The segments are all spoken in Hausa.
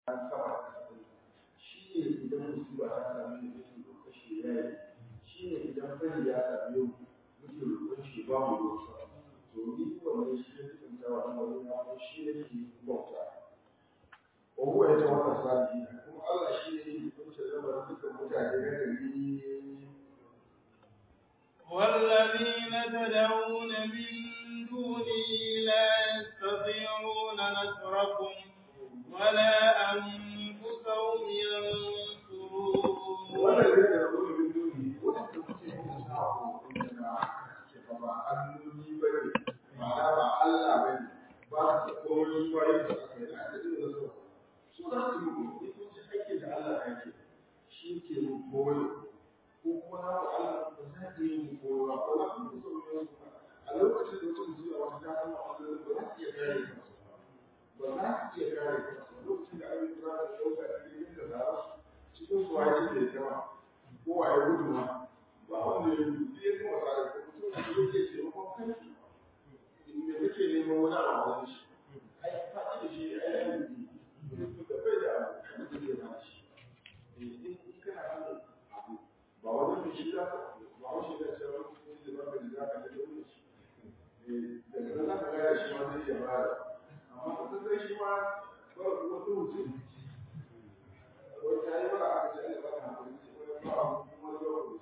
an saba shi ne idan musiba ta sami da mutum roƙa shi ya yi shi ne idan fari ya sami yau mutum roƙon shi ba mu roƙa to ni wannan shi ne cikin tawa na wani na shi ne ke bauta wa huwa ya tawalla salihin kuma Allah shi ne ke kunce lamarin dukkan mutane na gari والذين تدعون من دونه لا يستطيعون نصركم ولا أنفسهم ينصرون wannan da ya rubuta min duni wanda kuke yin sako inda ke fa ba alloli bane ma'ana ba Allah bane ba su komai ba yin da aka yi da irin da su su za su yi ko in kun ji aikin da Allah ya ke shi ke mu koyo ko kuma na ba Allah ba za ka yi mu koyo ba ko na ku so ne a lokacin da mutum zuwa wata ta kama Allah ba za su iya kare kansu ba za su iya kare kansu lokacin da abin da za su dauka da ilimin da za su cikin su waye ke jama ko waye gudu ma ba wanda ya gudu sai kuma tsare ko mutum da yake ce ko kanki me kake neman wani abu a wani shi ai faɗi da shi ai ai da bai da abu da zai ba shi in kana son abu ba wani da shi za ka ba wani shi da cewa wani da ba ka da za ka da wani shi daga nan za ka gaya shi ma zai iya bada amma ka san shi ma ba wani mutum wata yi ba a ce Allah ba na wani ba a kuma da wani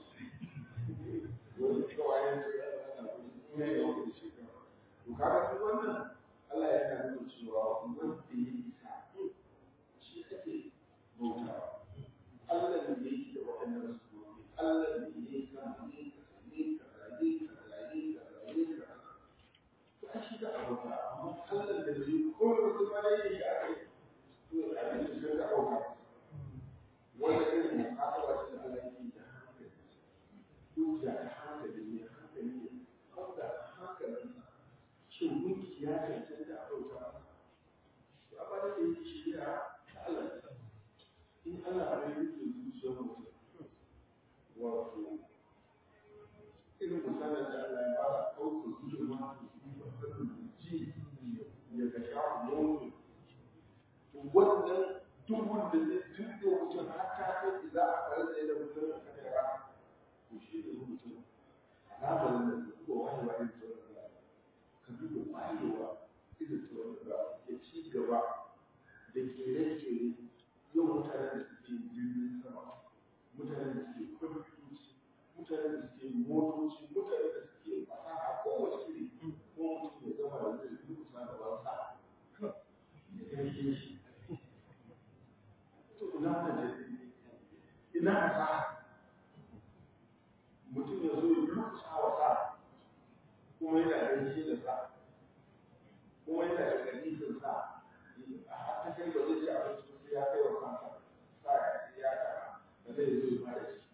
wani kawai ya ce Allah na ne da wani shi ka to kaga duk wannan Allah yana nuna cewa wanda ya isa shi ake bauta Allah ne yake da waɗannan sunobi Allah ne yake kan ne ne ka ne ka ne ka ne ka to a shi da abota amma Allah da bai ko da ma yayi shi ake to a cikin da bauta wanda irin mu'amala ce da Allah yake da hankali hujja da hankali ne hankali ne wanda hankalin shin gunki ya cancanta a bauta to amma da yake shari'a ta Allah in Allah bai yi zuciyar mutum wato irin misalin da Allah ya fara ɗaukar zuciyar mutum ji ya ga shafu nono wannan duhun da zai tuɗe mutum har ta kai za a fara da yadda mutum ya kada ya to shi ne mutum alamar da ka duba wayewa irin ta wanda ka duba wayewa irin ta wanda ya ci gaba da kere-kere yau mutane da suke jirgin sama mutane da suke kwamfutoci mutane da suke motoci mutane da suke fasaha kowace iri ko mutum ya gama da zai rubuta da wasa ya kai shi ina da ina sa mutum ya zo ya rusa wa sa kuma yana gaishe da sa kuma yana da ganisin sa a hata kai ba zai ci abinci sai ya kai wa kansa sa ya ci ya kara da zai zo ya fara ci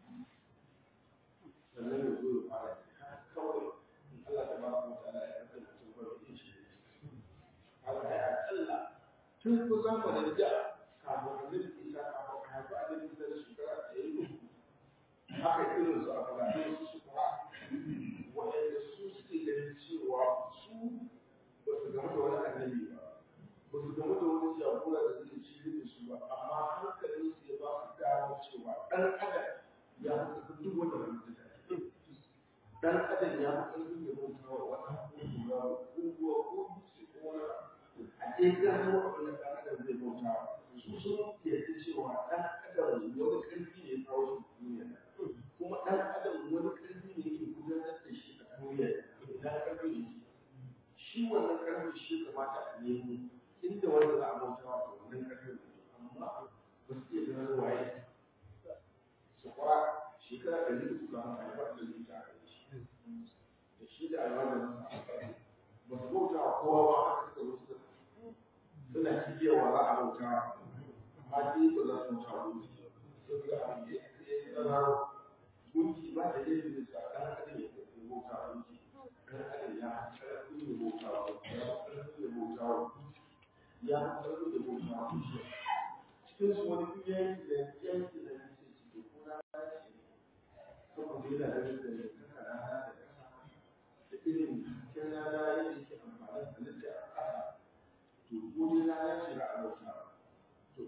sannan ya zo ya fara ci kawai Allah ta ba ku ta'ala ya kasance mutum ba da shi Allah ya akalla tun ku zamanin da kafin annabi isa kafin haifi annabi isa da shekara ɗaya ne haka irin su a fulani su su kuma waɗanda su suke ganin cewa su ba su gamu da wani annabi ba ba su gamu da wani jagora da zai ci da su ba amma hankalin su ya ba su damar cewa ɗan adam ya fi ƙarfin duk wanda ba mutu da ɗan adam ya fi ƙarfin ya bauta wa wata ko ruwa ko dutse ko wani a ɗaya gano abin da ɗan adam zai bauta wa su sun yarda cewa ɗan adam wani ƙarfi ne ya kawo shi duniya kuma ɗan adam wani ƙarfi ne yake gudanar da shi a duniya ina ƙarfi ne shi wannan ƙarfi shi kamata a nemo inda wanda za a bauta wa wannan ƙarfi amma ba su iya ganin waye su fara shekara ɗari uku ga haka ya faɗi da ita a kai shi da shi da almajirin ba su bauta wa kowa ba haka suka zo suka suna cikiyawa za a bauta hadi ba za su taru sun ga abin da ya tsara gunki ba da yin da sa dan adam ya tafi bauta gunki dan adam ya karfi da bauta ya karfi da bauta ya karfi da bauta cikin su wani yanki da yanki da ya ce ci ko na ce saboda yana da da ya kaka rana da kasa da irin hasken rana yadda yake amfani da halitta a ƙasa to ko dai rana ce ba a bauta to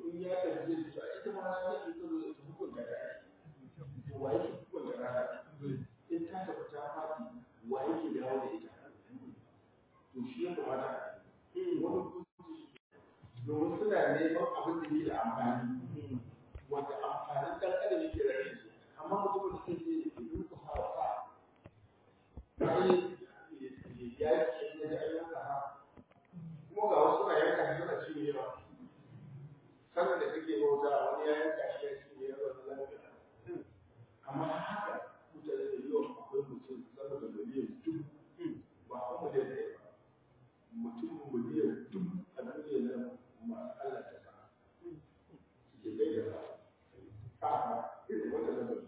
suna neman abin da yake da amfani wanda amfanin dan adam yake da shi amma mutumin da zai je ya duka hawa sai ya yi ya ji ayyuka ha kuma ga wasu na yanka shi suna ci yawa sannan da kake bauta wani ya yanka shi ya ci yawa da lafiya amma haka mutane da yawan akwai mutum sama da miliyan dubu ba a miliyan ɗaya ba mutum miliyan dubu a duniya nan masu Allah ta sa suke gaida sa a irin wannan lamarin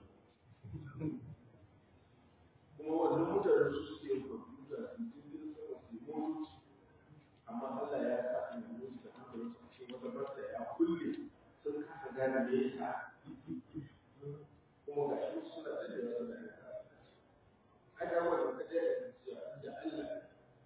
kuma wannan mutane su suke yin kwamfuta su jirgin sama su yi motoci amma Allah ya sa a yi musu da hankalin su a ce wata barsa ya kulle sun kasa gane me yasa kuma ga shi suna da yawa suna da haka wanda ka je da cewa da Allah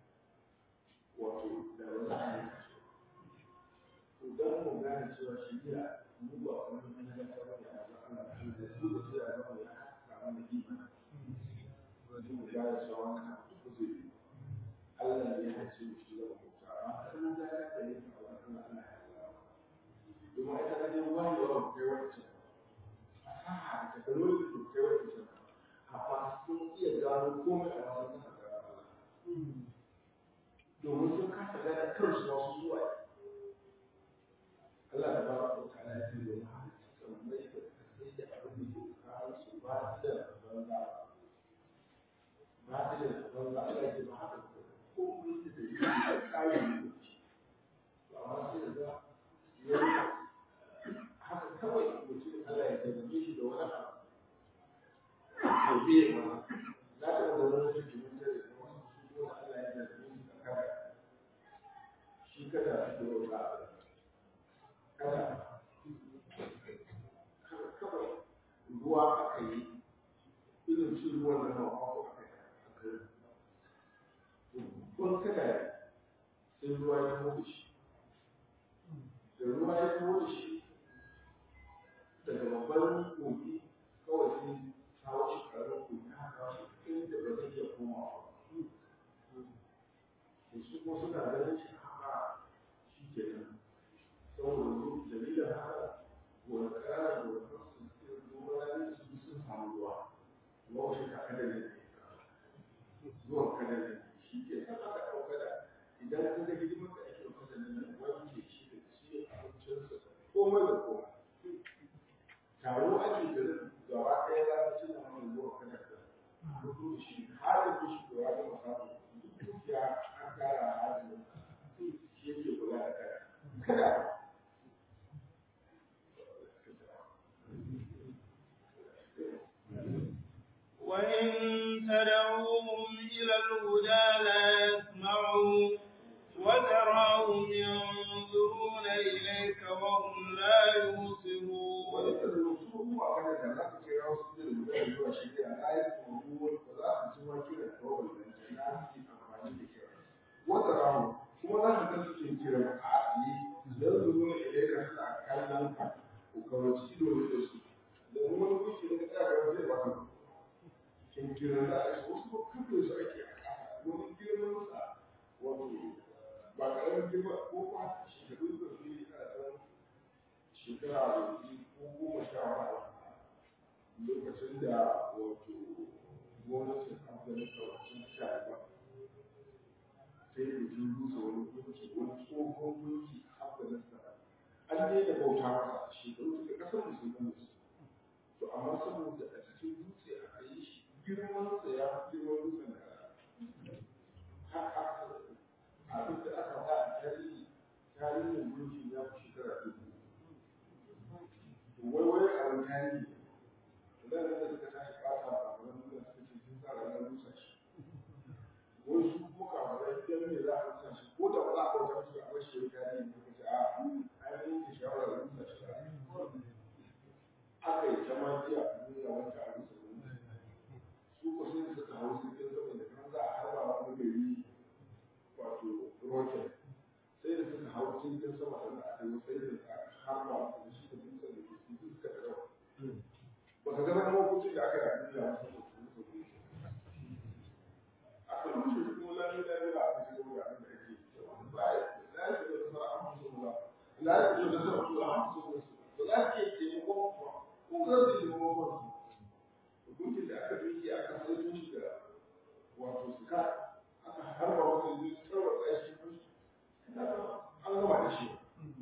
wato da wani ayi to dan mu gane cewa shi ya mu ba wani an ga ta wani abu Allah shi da su da su ya ga mu ya samu da imani wato mu ga cewa wannan abu zai yi Allah ya hace mu shi da mutunta amma kan da ya da yin Allah Allah ya Allah domin ita da yin wani yawan kai wacce fasaha da technology da kai wacce amma sun iya gano komai a wasu kasa da Allah domin sun kasa gane kansu masu zuwa Allah da ba ku ta'ala ya ce domin haka suka mai da kasai da abin da ke kawo su ba su da banza ba su da banza Allah ya ce ba haka komai da da yi da tsarin lokaci to amma sai da za ya haka kawai mutum Allah ya taimake shi da wani abu to biye ma za ta ga wani suke mun tare da wasu su ko Allah ya da su da kada shi kada su da wata kada kawai ruwa aka yi irin shi ruwan nan ma ko aka yi aka yi kun kada sai ruwa ya mutu shi da ruwa ya mutu shi daga babban kogi kawai sai kawo shi ƙarar kogi haka shi inda ba zai iya komawa da su kuma suna ganin shi haka shi ke nan saboda su dalilin haka wani ƙara da wani su suke zuwa ranar su sun samu ruwa ruwa wasu ka kada ne zuwan kada ne shi ke san aka ɗauka da idan an ga hidimar da ake ɗauka da nan wanke shi da ci abincinsa komai da komai taro ake garin gaba ɗaya za ta cin wani zuwa kada ka rubu da shi har da shi da wani masamu duk ya an kara hajji shi yake kula da kada kada وإن تدعوهم إلى الهدى لا يسمعوا وتراهم ينظرون إليك وهم لا يبصرون wani da su kuma kada da za su kira wasu da guda zuwa shi da na yi tsoro ba za su ci wake da kawai da na su amfani da kira wata ramu kuma za su kan suke kira a asiye don su nuna ilaika suna kallon ka ko kawai ido ne da su da wani wuce da ka tsaya zai baka kin kira da a wasu ko kafe su ake a ƙasa wani girman sa wato ba ƙaramin girma ko kuma shekaru da su yi a ɗan shekara da ko goma sha wani lokacin da wato gwamnatin afghanistan wacin shari'a sai da jin rusa wani gunki wani tsohon gunki a afghanistan an daina bauta masa shekaru daga kasar musulman su to amma saboda a cikin dutse aka yi shi girman sa ya fi girman dutsen da haka abin da aka ba a tarihi tarihin gunki ya fi shekara dubu wai wai a wani tarihi nan da suka tashi ɓata a wani nuna suka ce sun tsara na rusa shi wai su kuma kamarai idan me za a rusa shi ko da ba za a bauta musu a bashi wani tarihi ne suka ce a an yanke shawarar rusa shi aka yi ta magiya a duniya wanda a rusa wani su ko sai da suka hau jirgin sama da kan za a harba wani gari wato rocket sai da suka hau jirgin sama sannan aka yi sai da harba da shi da dutsen da ke cikin suka da rawa ba ka gana mahukunci da aka yi a duniya wasu mutum aka rushe shi kuma lami lami ba aka shiga wuri abin da ake yi ba ya na yi da kuma an musu ba la ya ci da sama su a masu ba za su iya taimakon kuwa ko za su yi taimakon su hukuncin da aka duki aka sai shi da wato suka aka harba wani zai tarwatsa shi an gama da shi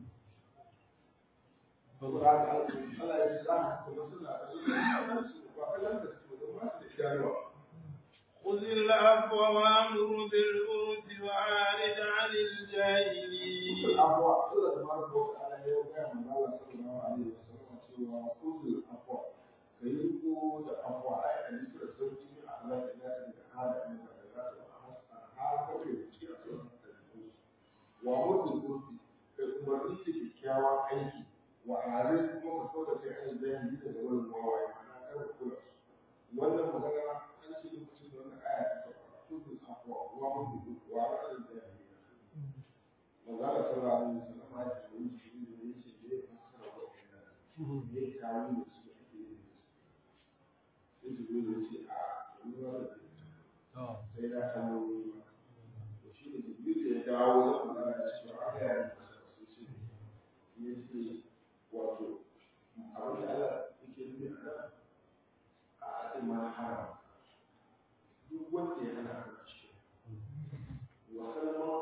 saboda haka Allah ya ji za kuma suna da su ba kallon da su da masu da idanuwa خذ العفو وامر بالعرف وعارض عن الجاهلين العفو الله تبارك وتعالى يوم كان من الله صلى الله عليه وسلم cewa خذ العفو kai ko da afwa ai a yi da sauki a Allah da ya da hada ne da za ta har ka ke ci a cikin wa mutum kurfi kai umarni da kyakkyawan aiki wa arin kuma ka kauda kai an bayani da wurin wawaye ana kar kula wannan magana an ce lokacin da wannan aya ta sauka kudu afwa wa mutum wa ra'ayin da ya magana sallallahu alaihi wasallam ya ce wani shi ne ya ce zai fassara wa wannan ne kawo da su ake yi sai su zo da ce a ruwa da sai na kamo ruwa to shi ne jibril da ya dawo da magana da cewa aka yi masa su ce ya ce wato abin da Allah yake nufi a nan a ake ma haram duk wanda ya hana ka ce wa kalmar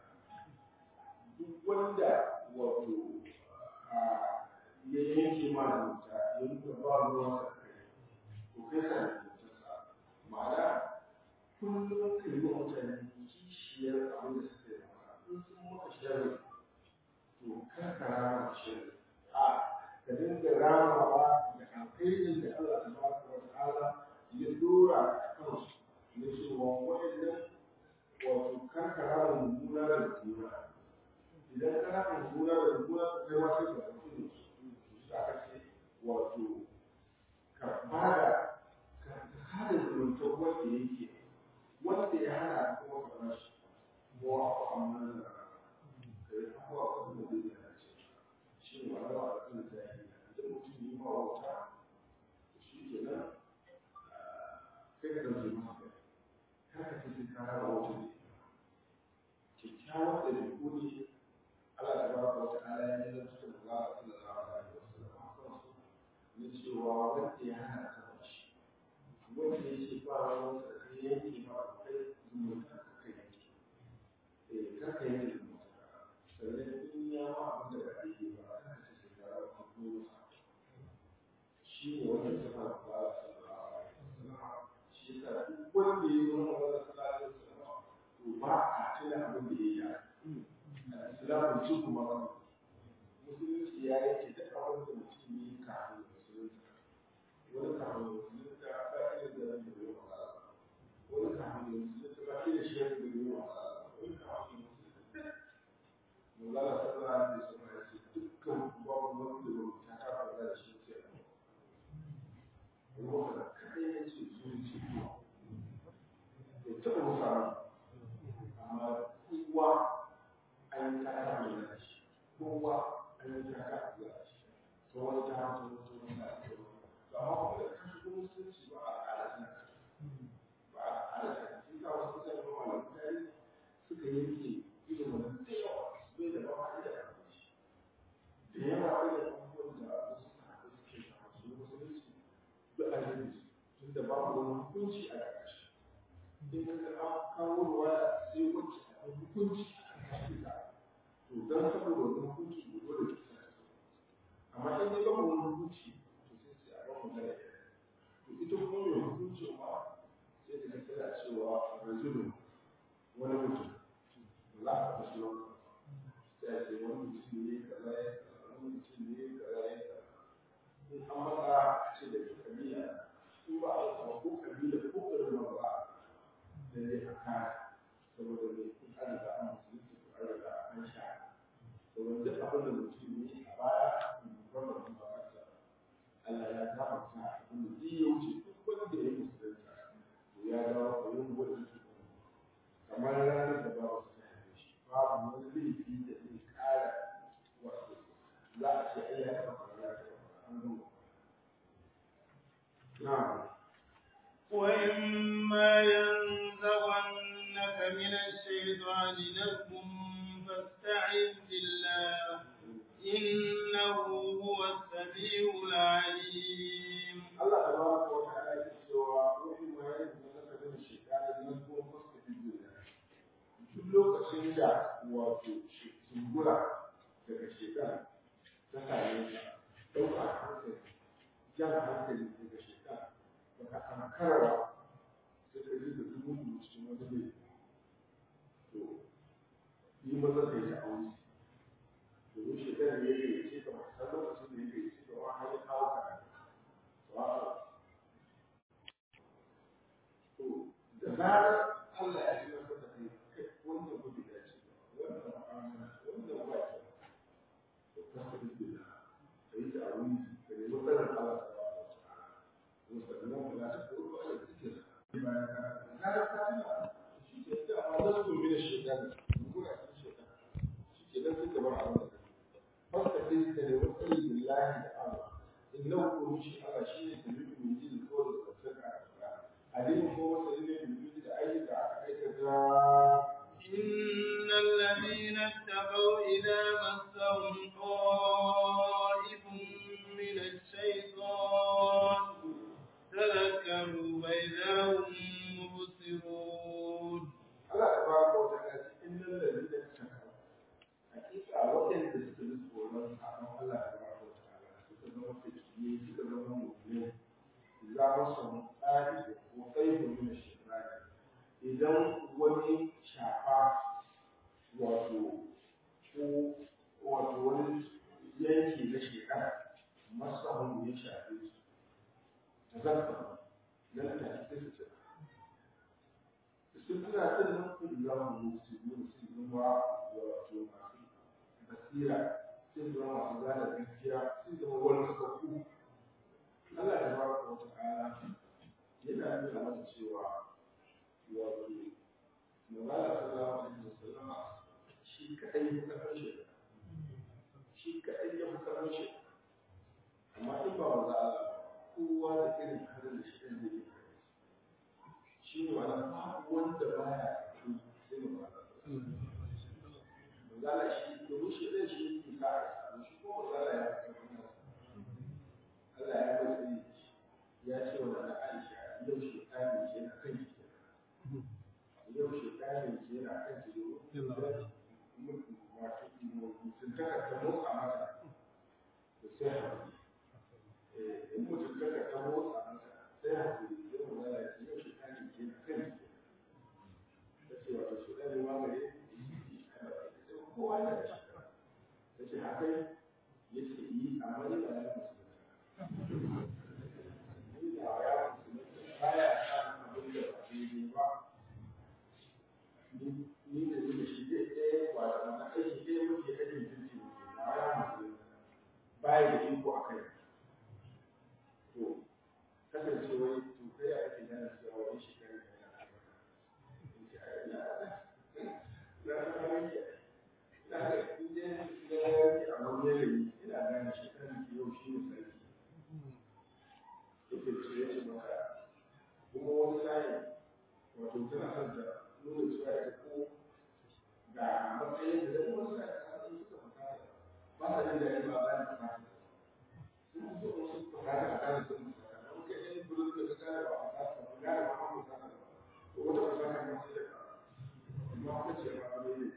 duk wanda wato ya yanke ma zuta ya nuna ba ruwan sa kai to kai ka zutarsa ma'ana kullum ka yi wa mutane kishiyar abin da suka yi maka in sun maka sharri to kar ka rama sharri a ka dinga ramawa da alkhairin da Allah tabaraka wa ta'ala ya dora a kansu na cewa waɗannan wato kar ka rama mummuna da mummuna idan ka rama mummuna da mummuna kai ma sai ka ɗauki su aka ce wato ka bada ka hada zumuntar wanda yake wanda ya hana kuma ka bashi mu a amma da ka yi abuwa wanda zai yi na ce shi ne wani wa da kan zahiri idan mutum yi ma wauta shi ke nan kai ka ɗauke masa kai kar ka ce sai ka raba wauta ne kyakkyawan da ku ne Allah ta ba ka wata ala ya yi zanta da Allah sallallahu alaihi wasallam kansu na cewa wanda ya hana ka bashi wanda ya ce ba ruwan sa kai yanke ba kai zumunta ka kai yanke eh kar ka yanke zumunta sannan in ya ma abin da ba daidai ba kar ka ce sai ka rawa ka koyo masa shi ne wanda ya saba da Allah sallallahu alaihi wasallam shi yasa duk wanda ya zo na Allah sallallahu alaihi wasallam to ba a tuna abin da ya yi islamun cin kuma ba musulunci ya yake duk abin da mutum yi kafin musulunci wani kafin musulunci ba iya da ran da bai wasa wani kafin musulunci ba iya shi da bai wasa wani kafin musulunci Mulala sallallahu alaihi wasallam ya ce dukkan babu wanda ba ta kafa da shi sai wanda kai ya ce zuci ya taɓa musa amma kowa an yi kaka mai da shi kowa an yi kaka mai da shi to wani ta hanta wata wani na da wani to amma kuma da kashi kuma musulunci ba a ƙara sana ba a ƙara sana shi ka wasu mutane ba malam mutane suka yanke irin wannan da yawa su bai da ba ma da shi da yawa irin abubuwan da wasu sahabbai suke shafa su musulunci duk a yanke su tunda babu wani hukunci a ƙarƙashi in ka ga kawo ruwa sai wacce a hukunci to dan saboda wani hukunci ne dole ki sa amma in dai babu wani hukunci to sai sai a bamu da to ita kuma mai hukunci ma sai ta ga tana cewa rajulun wani mutum za a faɗa sunan sai a ce wani mutum ne kaza ya wani mutum ne kaza ya in an matsa a ce da kabila in ba a samu ko kabila ko ƙarfi ba da zai a kare saboda mai in an riga an musulunci ko an riga an sha domin duk abin da mutum ne a baya wannan kuma kansa Allah ya gafarta abin da zai ya wuce duk wanda ya musulunta to ya dawo ka yin gwada su kamar ranar da ba su haife shi babu wani laifi da zai kara wato za a ce ai ya taɓa fara ya taɓa an gama na'am وإما ينزغنك من الشيطان نزغ فاستعذ بالله إنه هو السميع العليم Allah tabaraka wa ta'ala yake cewa wa in ma yayin da ka gani shekara nan ko fuska duniya duk lokacin da wato sungura daga shekara ta same ka ɗauka hankali jan hankali daga shekara baka ankara sai ka ji da dubu cikin wani mai to yi maza ka yi aure domin shekara ne ya ce ka ba san lokacin da ya ce ka wa har ya kawo ka da zarar Allah ya shiga da kai wannan gudu ya ce wannan ma'amala wannan wake to ka ta bi da kai ta abun da ne matsalar Allah ta ba ta ta'ala musamman ba ta ko ba da take bayan ka zarar ka tuna shi ke da amma da su bi da shekara gura ta shekara shi ke dan suka bar abin da fasta kai ka ne wasali billahi da Allah innahu rushi Allah shi ne da mutum yi da kawai da tsaka عليم هو سيدنا الوجود أي إن الذين اتقوا إذا مسهم طائف من الشيطان تذكروا فإذا هم مبصرون Allah tabaraka wa ta'ala إن الذين اتقوا حقيقة وإن تستلزموا الله سبحانه الله تبارك وتعالى تتزوج في الدين تتزوج مؤمنين إذا مسهم طائف وطيب من الشيطان idan wani shafa wato ko wato wani yanki na shekara masahun ya shafe su ta zarta nan da ake su ce su tuna tun nan kun za mu yi su yi su zama wato masu basira sun zama masu gane gaskiya sun zama wani sakakku Allah ya ba ku wata ala yana nuna masa cewa wato magana sallallahu alaihi wasallama shi kadai ya kasar shi shi kadai ya kasar shi amma in ba wanda Allah kowa da irin halin da shi ɗan zai yi shi ne wani babu wanda baya shi sai mu ba Magana shi domin shi ɗan shi yake sa a samu shi ko magana ya kasar Allah ya kasar ya ce wa da Aisha yau shi ɗani ke na kan ki yau shi ɗani ke na kan ki wato mutuntaka ta motsa mata da sai haƙuri in mutuntaka ta motsa mata sai haƙuri sai mu zala ce yau shi ɗani ke na kan ki ta ce wato shi ɗani ma gare kowa yana da shi ta ce haka ya ce yi amma ni ba na musulunta ni da ni da shi zai ɗaya ba da mana aiki ɗaya muke aikin jirgi na ya musu baya da iko a kai to kasance wai to kai a ake gane cewa wani shekaru da yana na san wani na ga inda ya a wani yanayi ina gane shekaru ke yau shi ne sarki yake ce ya ce maka kuma wani sa'in wato tana son ta nuna cewa ita ko ga matsayin da kuma suna da kasance suka fita ba sa jin daɗi ba ba da fata sun zo wasu fata a kan sun fata da muka yi bulu da ka gane ba a fata ba gane ba an fata ba to wata fata kan ma sai da ka amma ka ce ba ba ne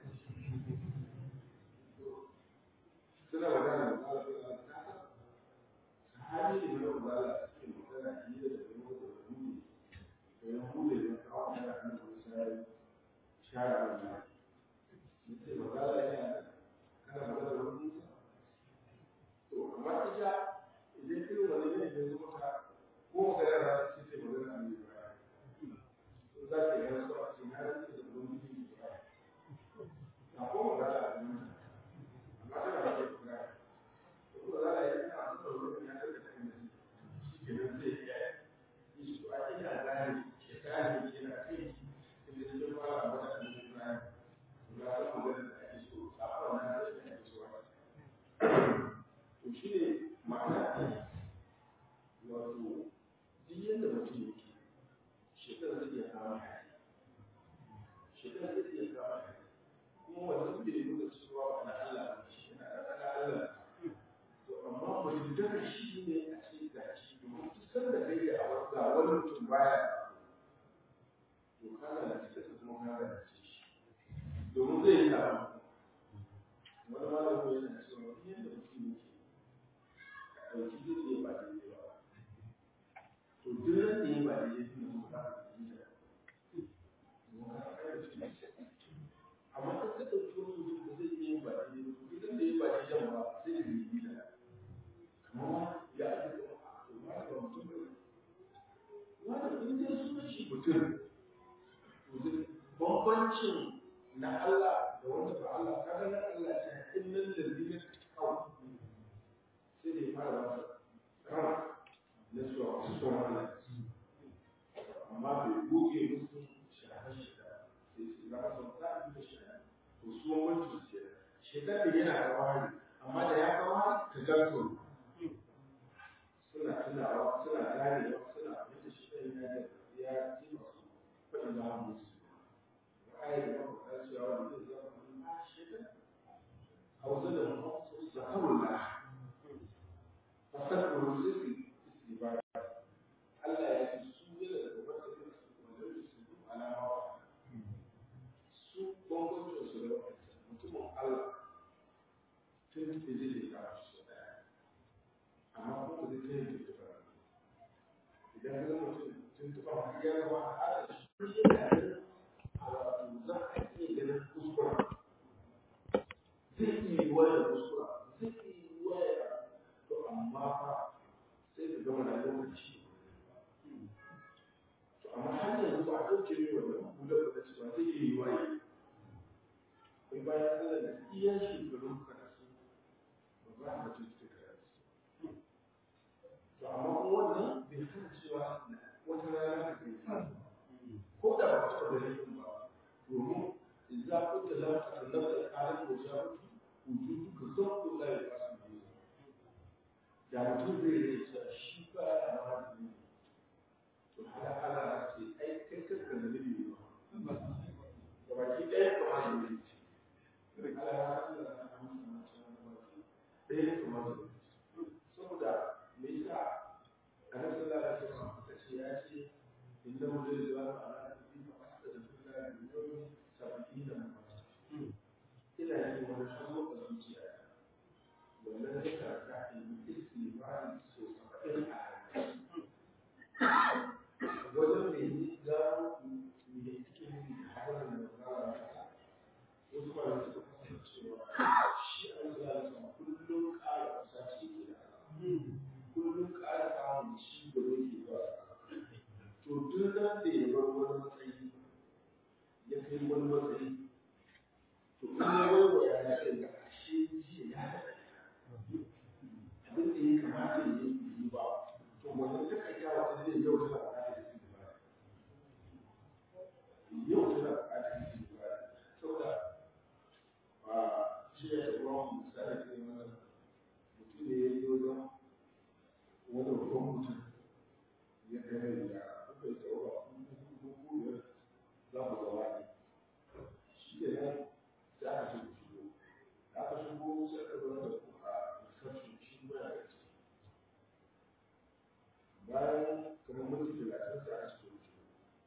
suna magana da Allah suna da kasa sahabi ne na Allah suke magana hira da kuma da ruhi da ya hude da kawo da annabi sai shara wannan yace magana yana kana magana da wani to amma ita idan irin wani ne da zo maka ko magana da ta ce magana ne ba to za ka yi wasu a cikin har da wani ne ba na ko magana da wani amma tana da ke kura to ko za ka yi kana so da wani ya da kan da shi ke nan zai iya yi to a ina gane ke gane ke na kai inda cikin fara wata da ke bayan ga san magana da ake so a wannan da ake so to shi ne ma'ana baya to kana da cikin kuma kana da ciki domin zai yi taron wani malami yana cewa yadda mutum yake ɗauki duk da ba daidai ba to duk da ya ba daidai ne mu ka yi da mu ka kai shi amma in ka ɗauki wani mutum da zai iya ba daidai ba to duk da ya ba daidai ba sai da yi da kamar ya ake da to ma ba mutum ba wani in dai sunan shi mutum to bambancin na Allah da wanda ba Allah kaga na Allah ta innal ladina taqaw sai dai fara masa kama na zuwa su tsoron Allah amma bai goge musu shahar shida sai su za su ta yi da shahar to su wani su ce shekar da yana da wani amma da ya kawo ta ganto suna tunawa suna ganewa suna yadda shi ɗan ya ya ji masu faɗin za mu musu ayar da mafi cewa wanda zai zama a shekar hausa da mafi zakarullah fasar rusisi istibara Allah ya ce su ne da gobe da su wanda su su alama su bambancin su da mutumin Allah tun da zai da su daya amma ko da zai kai da ba idan ga mutum tun tuba har ya zama a da shi yana a wato za a iya ganin kuskura zai iya yi wani kuskura zai iya yi wani to amma fa sai ka gama da lokaci to amma har yanzu ba a ɗauke ne wannan hular da cewa zai iya yi waye kai bayan Allah da iya shekarun karatu ba za a mutu ta karatu to amma kuma wannan bai hana cewa wata rana ka kai ko da ba ta da laifin ba domin idza kunta la tatallaba al-qalam wa jabu wujuduka zawqu la yasu bihi da mutum zai yi cewa shi ba ya ma ne to har ala ce ai kai kanka da nabi ba da baki ɗaya kamar da ne ce ala ya Allah ya amsa na cewa baki ɗaya kamar da saboda me yasa annabi sallallahu alaihi wasallam ta ce ya ce innahu la yuzalu ala nabi fa astaghfirullah min yawmi sab'ina marratan ina yin wani hazo a zuciya wannan ya karka in istighfari so saba'in a wajen mai yi gano me cikin harin da zara wasu ba da suka kasance cewa shi an zara sama kullum ƙara kusa ce ke da kullum ƙara samun ci gaba ke ba to duk nan da ya bar wani matsayi ya kai wani matsayi to in ya waiwaya ya kai ga ashe jiya ya daɗa abin da ya kamata ya yi yi ba to wannan ta kai yawa ta zai yau tana buƙatar su ba yau tana buƙatar su ba saboda a shi ya taɓa wani misali ta yi mana mutum ne ya yi wajen wani babban mutum ya kai mai yara kuka yi tsawo ba kuma kuma za mu zama ne shi ke nan sai aka ce ku shigo da aka shigo sai aka zama da ku a reception shi ba ya ciki bayan kamar minti talatin sai aka ce ku shigo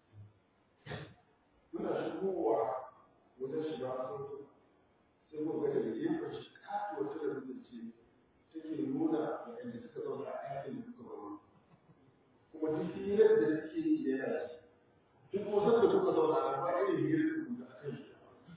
muna shigowa wajen shiga sauto sai muka ga daga gefen shi katuwar talabijin ce take nuna waɗanda suka zauna a ɗakin da suka zauna kuma duk hirar da suke yi yana ci duk wasan da kuka zauna a ba irin hirar da kuka a kan shi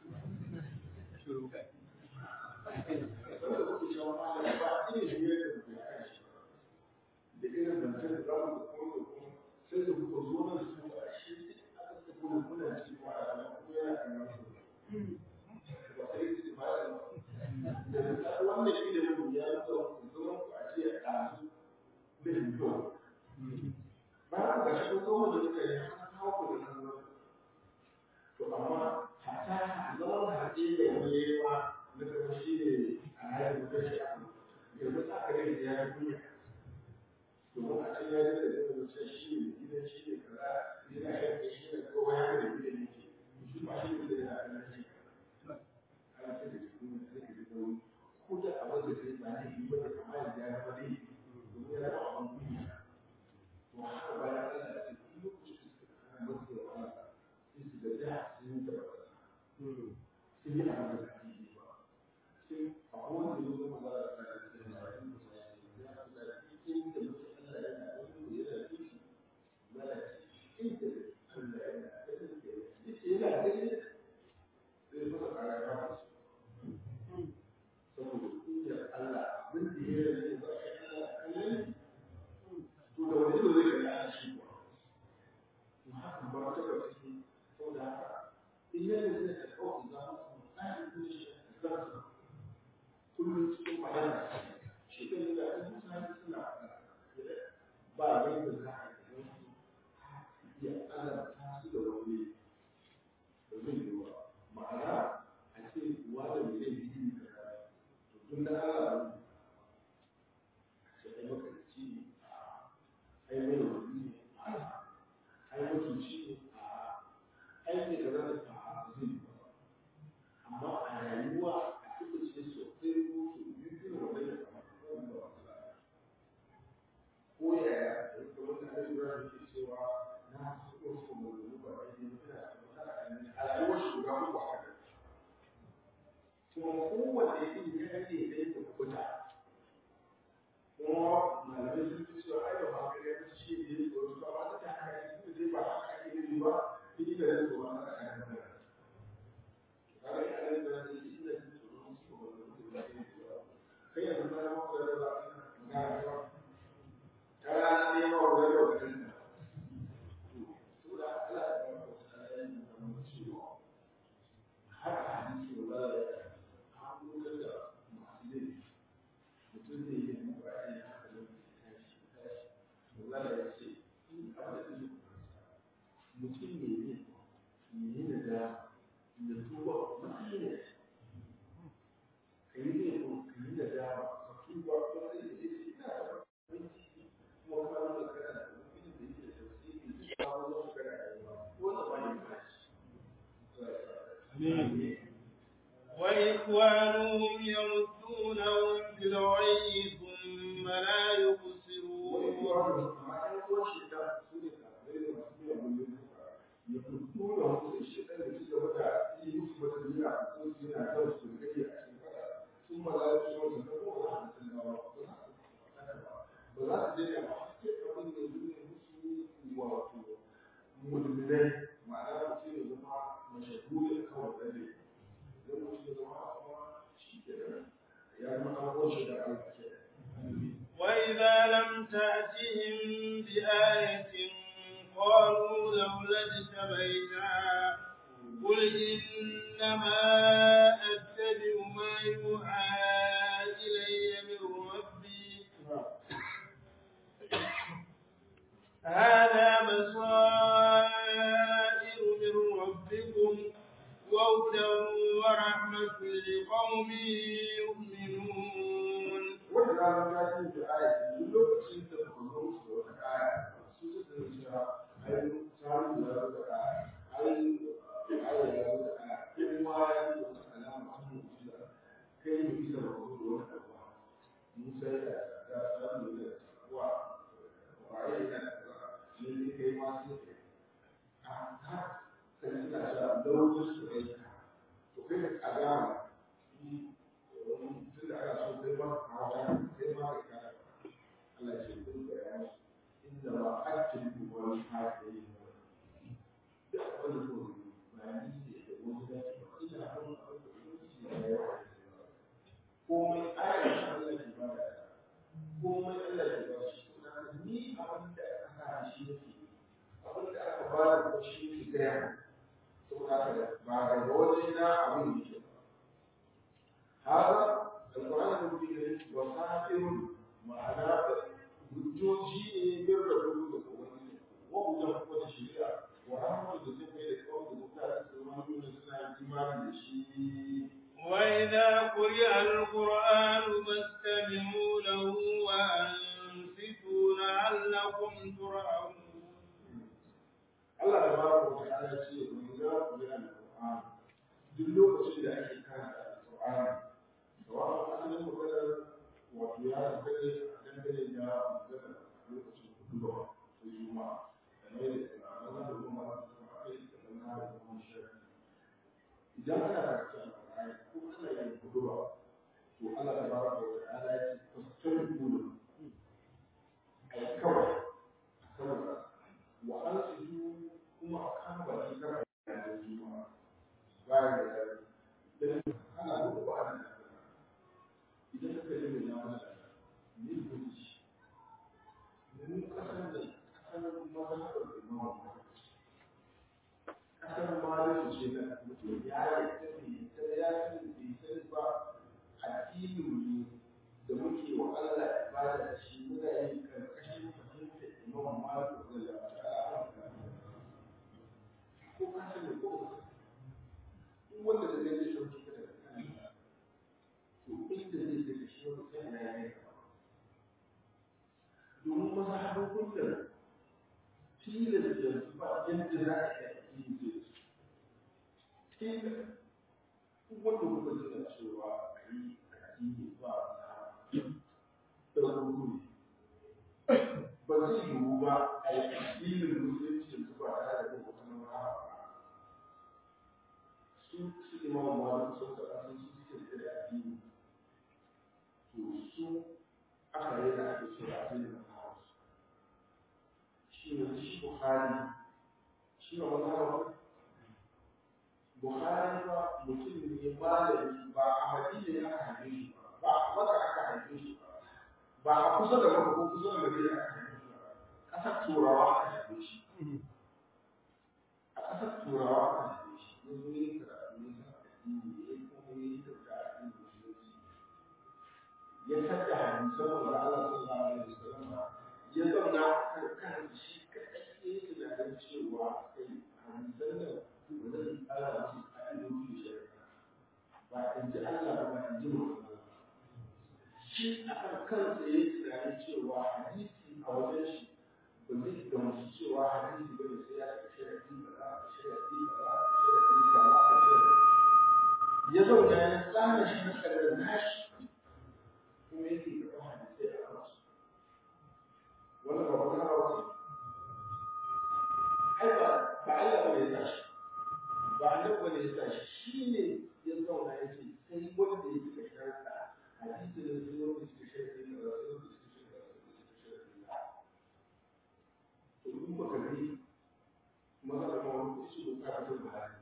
wanda kuke cewa malam ba irin hirar da kuka a kan shi da irin zancen da zamu da kuma da kuma sai da kuka zo nan su a shi aka suka kuma kuna ci ko a nan ko yana kan nasu ba sai su ba da da wannan ilimin ya zo zaman ku a ce a ɗazu da yiwuwa bayan ga shi ko da suka yi an kawo ku da nan to amma hata zaman haɗe da wani ya yi ma na kama shi ne a hanyar da shi a yanzu ta ka gani ya yi kunya domin a can ya ji da zai wuce shi ne gidan shi ne kaza yana yanka shi ne kowa ya da gidan yake shi ma shi ne da yana kallon shi ana sai da jikin da zai da wani ko da abin da zai ba ne yi ba da kama yanzu ya zama dai domin ya zama abin kunya to haka bayan Allah ya ce sun yi abin da ake yi ba sai a kowane da zama za a sa da su da yayin da ya fi da cikin da mutum Allah yana da wani yana da kishi ba da inda Allah yana da kishi yana da kishi zai fasa kara ya fara saboda kunyar Allah abin da ya rage ba a yi Allah kallon to da wani ido zai kalli a shi kuwa to haka ba ta ba take saboda haka in yana da ta kawai za mu samu tsarin da shi da kansa kullum cikin magana shi kan da in mutane suna ba yadda za a yi wasu iya azabta su da wani da zai yi wa ma'ana a ce wanda mai zai yi da to tun da Allah ne a ce ai makarci ne ai mai wani ne ai mutunci ne ai ne kaza da ba zai yi ba amma a rayuwa a cikin ce sosai ko su yi irin wannan ya kamata ko ba wata ko yaya da kuma da Ibrahim ke cewa na so so mu ba ai ne ina a rayuwar shugaba ko haka kuma kowanne yin ya ce dai da kuta kuma malamai sun fi cewa ai ba ma kare ta shi ne ko su ba ta haka shi ne ba haka ake yi ba ni da ne ko ba haka ake yi ba kaga ina da da shi ina da tsoro su ko ba da kai yanzu na ma ko da ba na ga kana ne ma ko da ba kan to da Allah ya ba ku ta yi da mu ciwo har hadisi wallahi an lokar da masu laifi mutum zai yi mu ba ya haka da tashi tashi wallahi ya ce in abin da mutum ne ne ne da da tuba mutum ne ka yi ne ko ka yi da dama ka tuba ko sai ya ce ina da abinci kuma ka nuna kana da mutum da yake da tausayi ba wani wasu kana da yawa wannan ba ne ba shi Amin. وإخوانهم يمدونهم في الغي ثم لا يقصرون mulmulai ma'ana mutum ya zama mashahuri a kawai ɗan ne don mutum ya zama kuma shi ke ya zama abubuwan shi da Allah ke وإذا لم تأتهم بآية قالوا لولا اجتبيتها قل إنما أتبع ما يوحى إلي من ربي هذا بصائر من ربكم وهدى ورحمة لقوم يؤمنون wanda ranar ta yi da aya duk lokacin da ba zo musu da wata aya su su da cewa ai samu da wata aya ai aya da wata aya kuma ya yi wata alama ta mu'jiza kai ne bisa ba zo da wata abuwa musa ya da samu da wa waye da ne ne kai ma sai kai a ha kai suna cewa launin su kai to kai da alama tunda ana so kai ma ka hawa kai ma ka kara Allah ya ce kun ga ya inda ba aktin ku wani haka yi da wani ko ba ni ne da wani da ba ina kan abin da shi ne ya komai ayar Allah ke ba da komai Allah ke ba shi kuma ni abin da aka shi yake abin da aka ba da shi ke gaya saboda ba daga wajen na abin yake هذا القرآن المبين وسائر معناه hujjoji ne bin rabu da kowani wa hujjan kuma da shari'a wa rahmatu da zai mai da kawai da mutane su zama nuna suna imani da shi وإذا قرئ القرآن فاستمعوا له وأنصتوا لعلكم ترحمون Allah da baraka wa ta'ala ce wa idza quri'a al-Qur'an duk lokacin da ake karanta al-Qur'ani sawa'un asalin maganar wato ya dangane dangane da maganar lokacin kuduwa ta juma'a da mai da maganar da kuma da kuma kai da maganar da kuma shari'a idan ana karanta Qur'ani ko ana yin kuduba to Allah tabaraka wa ta'ala ya ce fastabiqu ai kawai kawai wa ansitu kuma a kan baki kar a yi da juma'a bayan da ya dan ana duka ba ana idan ka kalli mai nama da ne gudu mun kasar da kasar mazhabar imam kasar maliku ce da mutum ya yi tafi ta ya sani bai sani ba addinin mu da muke wa Allah ibada da shi muna yin karkashin fahimtar imam maliku da ya ta'ala ko ka sani ko duk wanda da zai yi sauki ka daga kan to inda zai daga shi wani sai ya yi domin mazhabobin da tilas yanzu ba yadda za a yi addini zai su tilas duk wanda kuka tuna cewa a yi addini ba da rukuni ba zai yiwu ba a yi addinin musulunci yanzu ba tare da bin wata mazhaba ba su su imamu malik sun faɗa sun su suke da addini to su aka yi da ake cewa addinin mazhaba shi ne shi buhari shi ne mazhaba buhari ba mutum ne malami ba a madina ya aka haife shi ba ba a maka aka haife shi ba ba a kusa da maka ko kusa da madina aka haife shi ba ƙasar turawa aka haife shi a ƙasar turawa aka haife shi ya zo yin karatu ne sa addini ya yi kuma ya yi kyauta a addinin musulunci ya tadda hadisan wanda Allah sallallahu alaihi wasallam ya zauna kan kan shi kadai ya yi tunanin cewa kai hadisan nan ba zai ƙara musu ƙa'idoji da shari'a ba in ji Allah ba in ji mutum shi a kan kansa ya yi tunanin cewa hadisi a wajen shi ba zai gamsu cewa hadisi ba ne sai ya ga sharaɗi kaza da sharaɗi kaza da sharaɗi kaza da sharaɗi ya zauna ya tsara shi na tsarar nashi kuma yake karɓar hadisai a kansu wannan ba wani hawa ce ai ba ba Allah ba ne ya tashi ba annabi ba ne ya tashi shi ne ya zauna ya ce sai wanda ya cika sharɗa hadisi da sai wanda suka sharɗi na ba sai wanda suka sharɗi na ba suka sharɗi na to in ba ka bi maza da ma wani kuɗi su ka fito da hali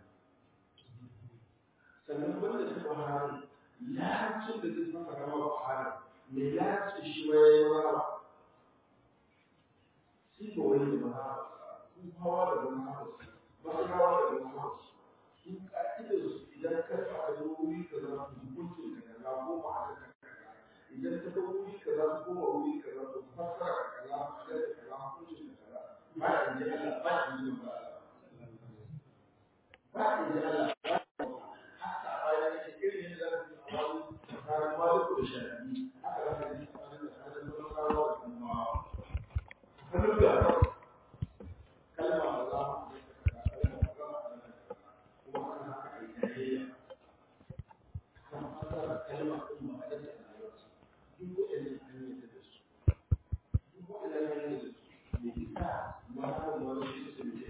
sannan wanda ta bahari larabcin da zai fasa rama bahari mai larabcin shi ma ya yi rama shi ba wani da mahabarsa sun hawa da mahabarsa masarawa da mahabarsa sun ka'idar su idan ka sa a wuri ka za su hukuncin ka kaza ko ma'ana ka kaza idan ka ga wuri ka za su koma wuri ka za su fassara ka kaza ma'ana ka kaza hukuncin ka kaza ba in ji Allah ba in ji ba ba in ji Allah ba haka a bayan yake irin yadda za su yi a wani tsakanin maliku da shafi haka za ka yi tsakanin da tsakanin masarawa da kuma hannun da kalma da za mu kalma da za mu kuma kan haka a yi tarayya kan fasara kalma ɗin ma da ta rayuwarsa duk waɗannan an yi da su duk waɗannan an yi da su da isa ma ta wani shi su ne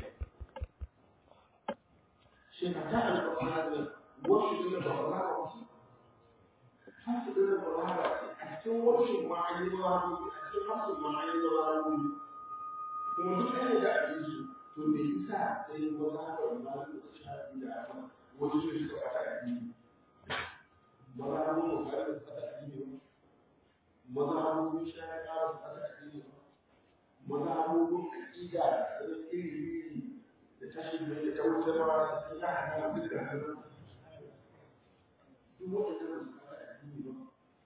shi ka ta alƙawar da wasu da ba za ka wasu hasu da ba za ka ce a cikin wasu ma an yi ba a cikin hasu ma an yi ba a kuma duk ɗaya da ake su to me yasa sai wani haka ma da shafi da aka wani su suka fata addini maza mu mu ga da fata addini ba maza mu mu sha ya ƙara fata addini ba maza mu mu aqida da iri iri da tashin mai da tautarwa da sun ya hana duk da hannu duk wanda ba su fata addini ba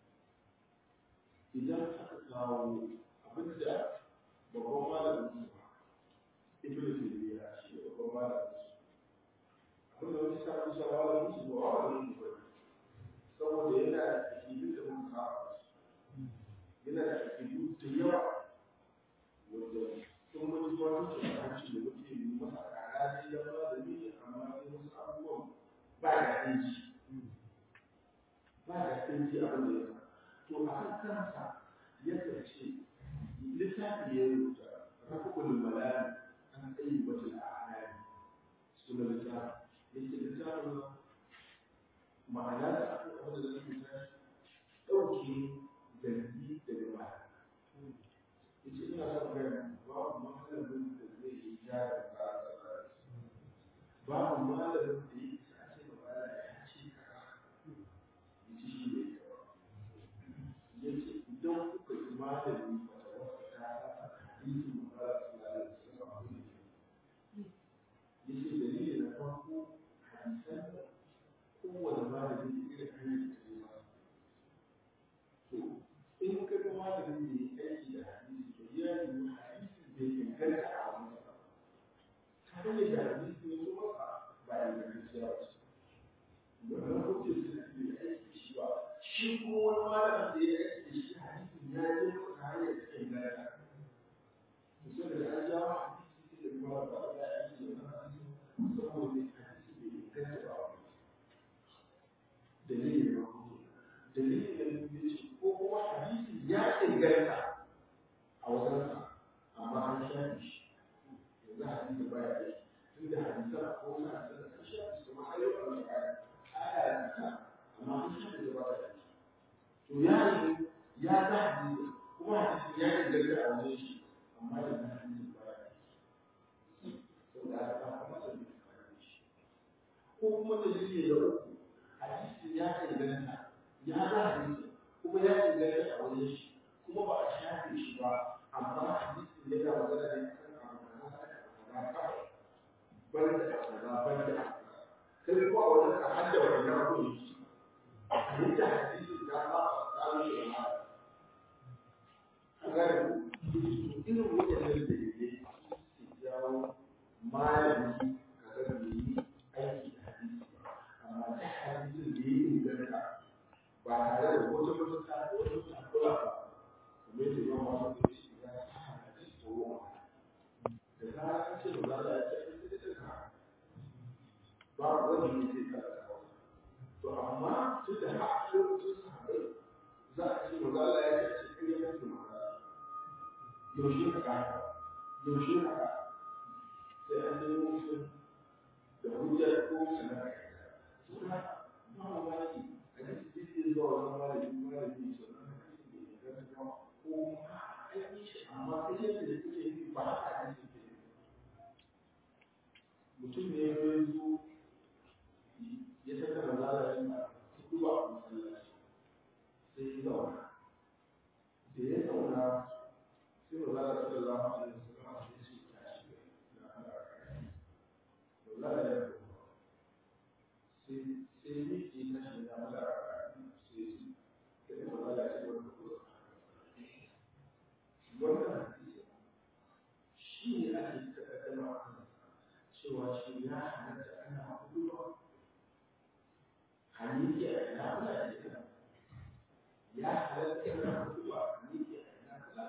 idan aka kawo abin da babban malamin su ibn taymiya shi ne babban malamin su abin da wani sa kusa malamin su ba malamin su bane saboda yana da akidu da mun kawo yana da akidu da yawa wanda sun wani zuwa ta hanci da muke yi masa kara ne da malami ne amma sai wasu abubuwan ba da ɗinci ba da ɗinci abin da ya to a kan kansa yadda ce littafi ya rubuta rafukul malami an tsayi wata al'adari suna littafi yake littafin ma'ana da akwai abin da zai fita ɗauke zargi daga mata yace ina son gani babu malamin da zai yi gyara tsara babu malamin da ya isa a ce ba ya ce kaza yace shi ne yace idan kuka yi malami ba ta wasa ta saba hadisin ba za su lalata su ba yace dalili na farko hadisan kowane malami da irin hanyar da ya masa to in ka ga malamin da ya aiki da hadisi to ya yi hadisi bai inganta a wani ba ta hanyar da hadisi ya zo masa ba ya ingantacciya ba ce wannan hujjar su da bai aiki da shi ba shi kuma wani malamin da ya aiki da shi hadisin ya je masa ta hanyar da inganta to sai da an jawo hadisi sai da kuma ba ya aiki da wannan hadisi saboda hadisi bai inganta ba dalilin na hudu dalilin da ya ce ko kuma hadisi ya inganta a wajensa amma an shafi shi yanzu hadisi ba ya yi tun da hadisan ko na hadisan an shafi su kuma ayyukan da aya aya da ta amma an shafi da ba ya yi to ya yi ya ga hadisi kuma hadisi ya inganta a wajen shi amma yanzu hadisi ba ya yi saboda aka kama masa da shi ko kuma dalili da uku hadisi ya inganta ya ga hadisi kuma ya inganta a wajen shi kuma ba a shafe shi ba amma hadisi ya ga magana ne kan abu kaza kawai ban da kaza ban da kai kuma a wajen ka hadda wannan abun shi a yadda hadisi ya ba a tsarin shi ma an gane ku irin waɗannan da yake su jawo malami ka ga bai yi aiki da hadisi ba amma ta hadisin da ya inganta ba tare da wata mafita ko wata takura ba kuma yadda yawan masu da shi ya sa hadisi tsoro da zarar an ce ba za a ce an sai da ka ba wani ne zai ka da to amma tun da har lokacin sahabbai za a ce ba za a ya ce kai ya mutu ma yaushe ka kaka yaushe ka kaka sai an nemo mutum da hujjar ko sanar da ba mamaki a cikin cikin zuwa wani malami malami su nan hadisi ne da ga ga ko an yi shi amma sai yadda da kuke yi ba haka hadisi ke yi mutum ne ya zo ya saka mazala yana kudu a masallaci sai ya zauna da ya zauna sai mazala sallallahu alaihi wasallam sai shi ya shi da Allah mazala ya sai sai ne ke tashi da mala sai sai da mala ce wanda ko wannan hadisi shi ne ake tattauna a kan cewa shi ya halatta ana hudu haniki a ina kula da ita ya halatta ana hudu a haniki a ina kula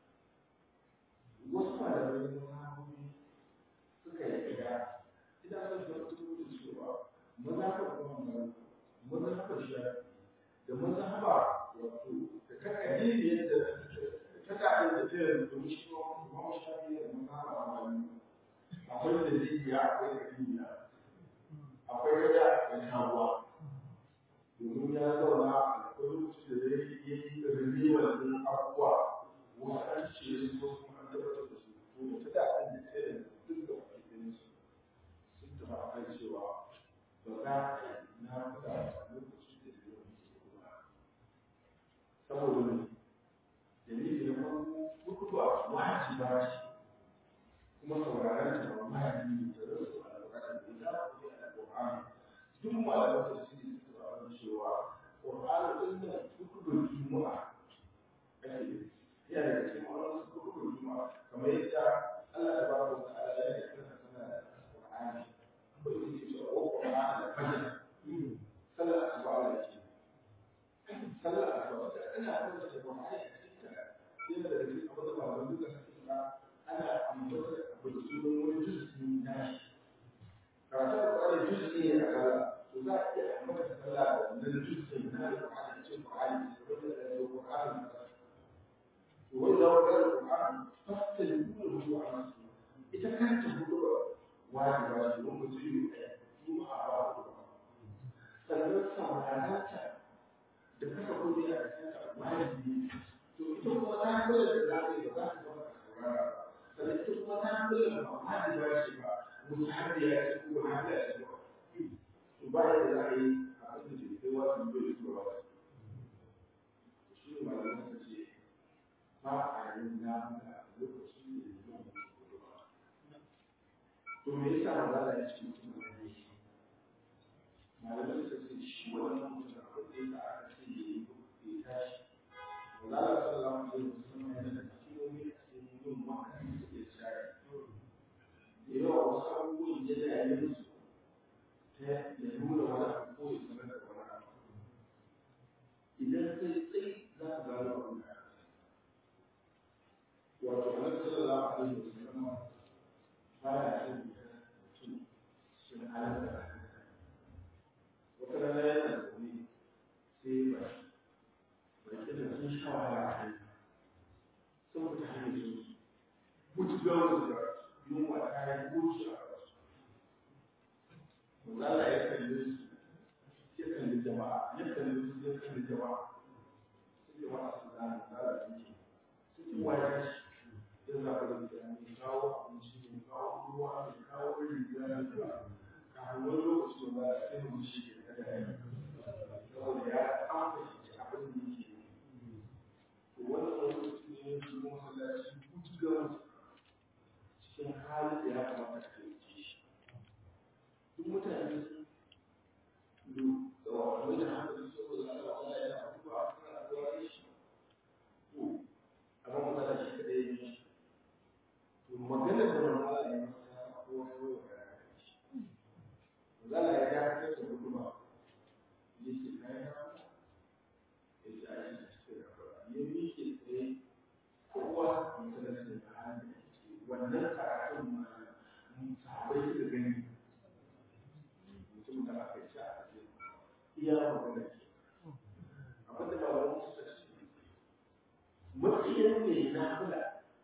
wasu malamai na sahabobi suka yi gida ina son da mutum da cewa mazhabar Imam Malik mazhabar Shafi da mazhaba wato da ta kadiri da ta kadiri da ta yanzu shi ko Imam Shafi da mazhabar Malik akwai da zikiya akwai kadiriya akwai kada da shawa domin ya zauna akwai lokacin da zai yi rinniwar din abubuwa wasu an ce su ko kuma an tabbatar da su to da ta da an da ta yanzu duk da wakilin su sun tafi a kan cewa ba za a yi na kuɗa a lokacin da zai yi kuma saboda ne dalili na farko mutuwa wajiba ce kuma sauraron ta ba wajibi ne da rasu alƙur'ani da za ku yi alƙur'ani duk malaman tafsiri su taɓa cewa ƙur'ani ɗin nan hukubin juma'a ake yana da cikin wani hukubin juma'a kamar yadda Allah ta ba ku ta'ala ya yi kana sana da alƙur'ani ko yake cewa ko ƙur'ani da fajr sallar asuba da ke sallar asuba da ana karanta da ƙur'ani a cikin ta yana da cikin abin da malaman duka suke faɗa ana ambata abu da sunan wani juz'i na shi karatu da ƙwarai juz'i ne a kala to za a iya ambata sallah da wannan juz'i na da ƙwarai cikin ƙwarai da wanda da ya ƙwarai da to wani da wani da ƙwarai fasta da kuma ruwa a masu ita kanta hudu wajiba ce wani mutum yi ɗaya juma'a ba hudu ba sannan halarta da kasa kudi a kanta wajibi to ita kuma ta kula da za ka yi ba za ka zama ka saurara ba sannan ita kuma ta kula da ba wajiba ce ba mutu har da ya ce ko har da ya ce ba to ba yadda za a yi abin da ke kai wasu dole zuwa wasu shi ne malamin suka ce ba a yin namuka lokacin da ya zo mutu ba to me yasa ba za a yi cikin mutum da ya yi malamai suka ce shi wannan mutum abin da ya aka ce ya yi ya tashi ba za a sallallahu alaihi wasallam yana da kimomi a cikin yin maka da ya tsaya da yawa wasu abubuwan ya da ya musu ta ya nuna wani abu ko ya sanar da wani abu idan kai tsaye za ka gano abin da wato annabi sallallahu alaihi wasallam baya son mutum sun halarta wata rana yana zaune sai ba ba ke da sun sha wahala a kai sun fita hanyar su mutu gawar da yunwa ta yi goci a rasu Mazala ya kalli su ya kalli jama'a ya kalli su ya kalli jama'a sai jama'a su zana zara da yake sai kowa ya shi ya zaɓa da mutane kawo abinci ne kawo ruwa ne kawo riga ne kafin wani lokaci ba za a sai mu shi ke kada ya saboda ya amfani abin da yake to wannan lokaci ne ya shigo masallaci kutugan cikin halin da ya kamata ka yi shi duk mutane sun da wani da hankali saboda Allah Allah ya abubuwa suna abuwa da shi to amma matsala shi kadai ya yi shi to maganar da wani Allah ya masa ya sa kowa ya zo ya shi zala ya dakatar da huduma ya ce kayan ya ce a yi cikin rafa ya miƙe tsaye kowa ya sanar da halin da ke wannan karatun ma sahabai suka gani mutum da aka yi sha a ce iya magana ke abin da ba wani suka ce matsayin ne na kula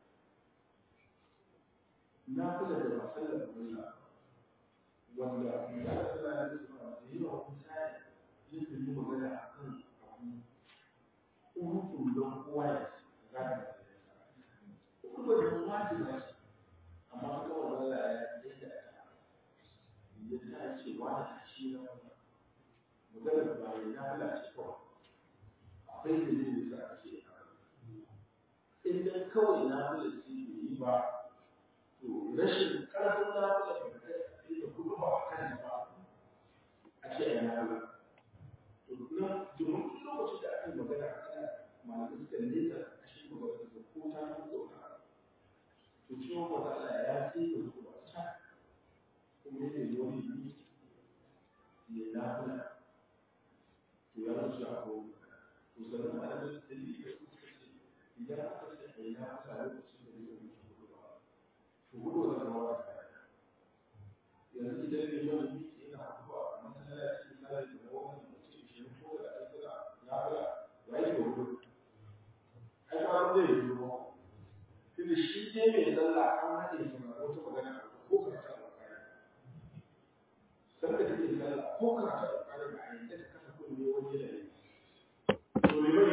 na kula da masallar Allah wanda ya tsara da su ba da yawa mutane yake yi magana a kan abu urukun don kowa ya za ka kuma da wajibi ba ce amma kuma wanda ya yadda ta ya ta ce wani ta shi na wani magana ba ya na lalace kawai akwai da zai da sa ce in dan kawai na lalace bai yi ba to rashin karfin na lalace ba kai da kuma ba a kan ba a ce a yana ba to nan domin duk lokacin da aka yi magana a kan malamai suka nesa a shi magana da ko ta yi zauna to ciwon wata Allah ya ce da su ba ta kuma yake yi wani yi ya nafula to ya rasu a ko to sannan malamai su dalili da su suka ce idan aka ce a yi nafula lokacin da zai wuce hudu ba to hudu wata zama wata yanzu idan ne yau yi ina hudu a masallaci misali da wani mutum shi ko da ake suna nafula ya yi da hudu ai ba zai yi ruwa tunda shi ne mai sallah an haɗe su na wata magana ko karatu a kai sanda kake sallah ko karatu